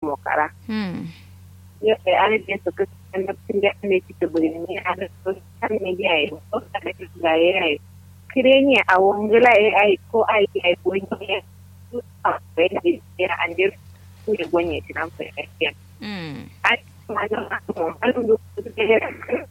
mo kara Hmm. yo e ala de so ko na tinga ne ti to buri ni ala so kan ne dia e so ala ti ga e ai kirenya a wongela e ai ko ai ai ko ni a pe ni ya ande ku ye gonye ti nan fa ai Hmm. ai ma na mo alu do de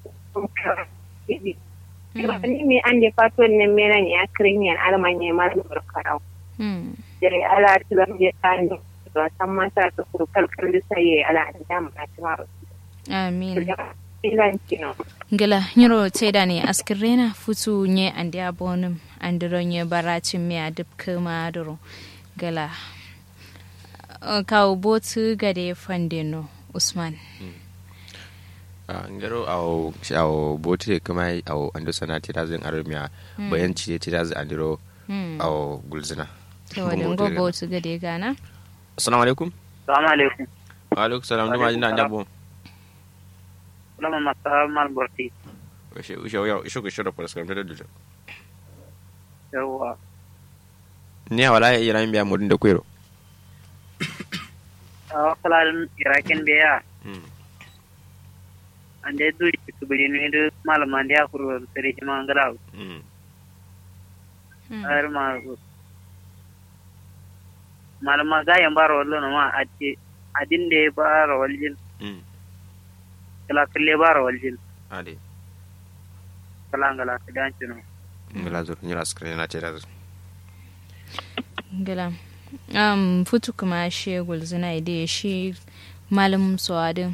ni mi ande faton ne mena ni akrinya almanya ma do karau Hmm. jere ala tilam je tani to tamma sa to kuru kalkal sai ala da ma ta ma Amin. ilan kino Gila nyiro teda ne askirena futu nye andi abonum andiro nye baracin me adip kama adoro. Gila. Uh, Kawo botu gade fandino Usman. a ngaro awo awo bote kuma awo ando sana tirazin armiya bayan ci tirazin andiro Hmm. awo gulzina Ta wadin go botu gade gana. assalamu alaikum salamu alaikum wa alaikum salam duma jina ndabo lama masa mal borti ushe ushe ya ushe ko shiro paras kam da dujo yawa ne wala ya ira biya mudin da kwero a kalalin iraken beya ande duri su bari ne da malaman da ya kuro sare shi man gara Hmm. har ma malama ga yan baro wallo na ma ati adin da ya baro waljin kala kalle baro waljin ade kala ngala ka dan cino ngala zo nyira skrin na tirazin Gila. Um, futu kuma shi gulzina ide shi malam suwadin.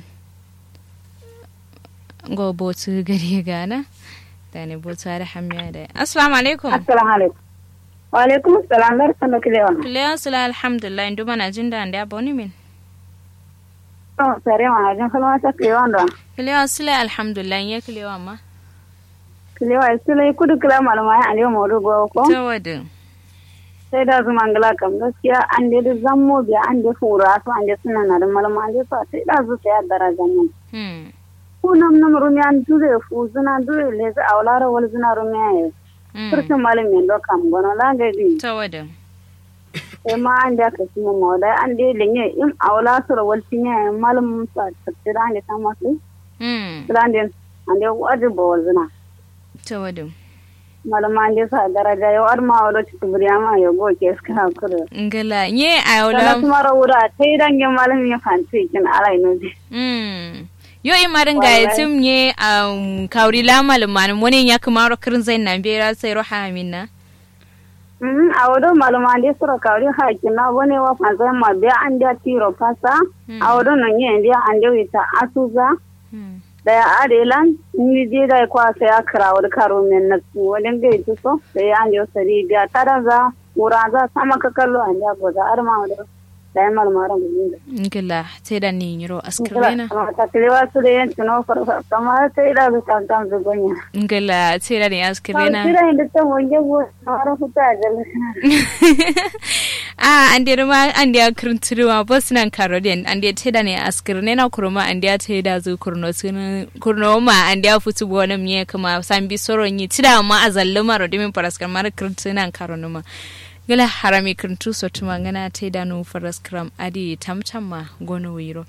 Go botu gade gana. Da ne botu da hamiya da. Assalamu alaikum. assalamu alaikum wa alaikum assalam lar sanu kilewa Kulewa sula alhamdulillah indu mana jin da anda boni min. to sare ma jin kalma ta kilewa ndo Kulewa sula alhamdulillah ya kulewa ma. kilewa sile kudu kila malama ya alewa mawdu go ko Ta wadin. sai da zuma ngala kam gaskiya an da zammo biya an da fura su an da suna na da malama an da sa sai da zu sai daraja nan Hmm. ku nam nam rumi an dure fu zuna dure le za awlara wal zuna rumi ay Hmm. kurtin malam men do kam gono la ga di Ta wadin. sai ma an da ka sima mo da an da lenye im awla sura wal tinya malam sa tafsira an da ta masu Hmm. Sulandin, an da wadi bo wal zuna Ta wadin. malama an da sa daraja yo ar ma wala ci tubriyama yo go ke ska kuro Ngala nye Kala ayola. tumara wura tai dangin malam ya fanti kin alai no ji. Hmm. Yo imarin ga yatim nye um, kauri la malumanin wani ya kumaro kirin zai na bera sai roha minna. Mhm a wado malama ande sura kawri ha kina wone wa fansa ma be an da tiro pasa a wado no nye ndi an da wita asuza Hmm. da ya arelan ni je da kwa sai akra wal karo men na su wadin ga ito so sai an da sari ga taraza muraza sama ka kallo an da goza ar ma wado da ya malama ran gudin Ngala sai da ni yiro askirena. ta kilewa su da yan tuno farfa kamar sai da su tantan su gonya Ngala sai da ni askirena. kira inda ta wonje go na huta jalisa Ah, an da ma an da kirin turuwa bos nan karodin an da sai da ni askirena kurma an da sai da zu kurno sun kurno ma an da futu bona miye kuma san bi soron yi tida ma azalluma rodimin paraskar mar kirin tunan karonuma. gala harami kirtu so tuma ngana te da nu faras kram adi tamtam ma gono wiro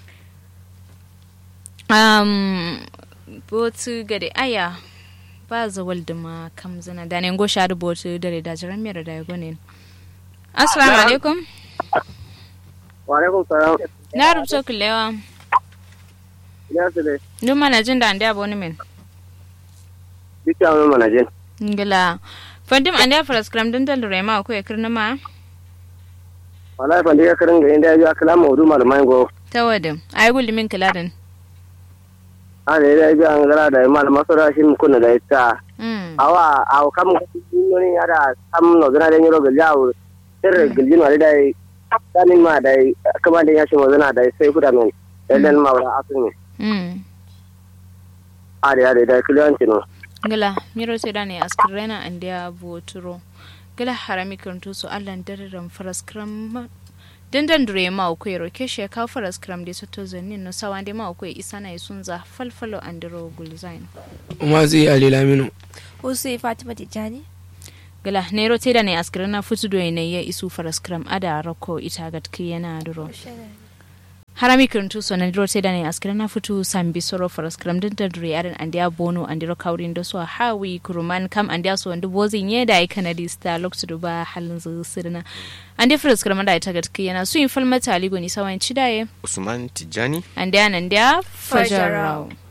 um botu gade aya ba za walda ma kam zana da ne go shadu botu dare da jiran mera da gone assalamu alaikum wa alaikum salam na rubuta kulewa ya su dai duk mana jin da ande aboni min dukkan mun manajin ngala fandim ande faras kram din dal rema ko e kirna ma wallahi ban diga karin ga inda ya ji akala mawdu malamai go tawadin ay gulli min kiladin ana ya ji an gara da malama sura shi mun kunna da ita mm awa aw kam noni ada sam no dana da nyoro galjaw sir galjin wali dai tanin ma dai kama da ya shi mo dana dai sai kuda men dan ma wala asun ne mm ade ade dai kliyanci no gala miro sai dane askrena andia boturo gala harami kantu so allan dararan faras kram dandan dure ma ko yero keshe ka faras kram de soto zanin no sawande ma ko isana isunza falfalo andiro gulzain umazi ali laminu Usu Fatima Tijjani. gala nero te dane askrena futu do ne ya isu faras kram ada rako ita gatki yana duro Shana. harami kirntu so na dro teda ne askira na futu sambi soro for skram din da dure yaran andia bono andiro kaurin da so hawi kuruman kam andia so ndu bozi nye da ai kanadi sta loktu du ba halin zu sirna andi fris skram da ita gatki yana su in falmata aligo ni sawan cidaye usman tijani andia nan dia fajarau